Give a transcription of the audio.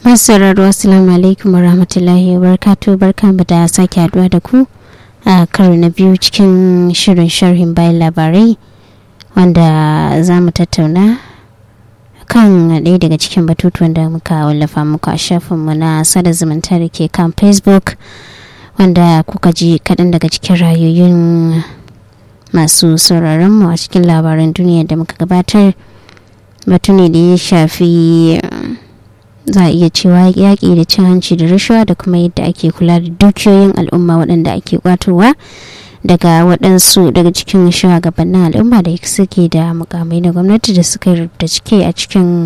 masu sauraro assalamu alaikum warahmatullahi wabarakatuh barkanmu da sake haduwa da ku a karo na biyu cikin shirin sharhin bayan labarai wanda za mu tattauna kan ɗaya daga cikin batutuwan da muka wallafa muku a shafinmu na sada zumunta da ke kan facebook wanda kuka ji kaɗan daga cikin rayoyin masu sauraronmu a cikin labaran duniya da muka gabatar batu ne da ya shafi za a iya cewa yaƙi da cin hanci da rashawa da kuma yadda ake kula da dukiyoyin al'umma waɗanda ake kwatowa daga waɗansu daga cikin shugabannin al'umma da suke da mukamai na gwamnati da suka rubuta cike a cikin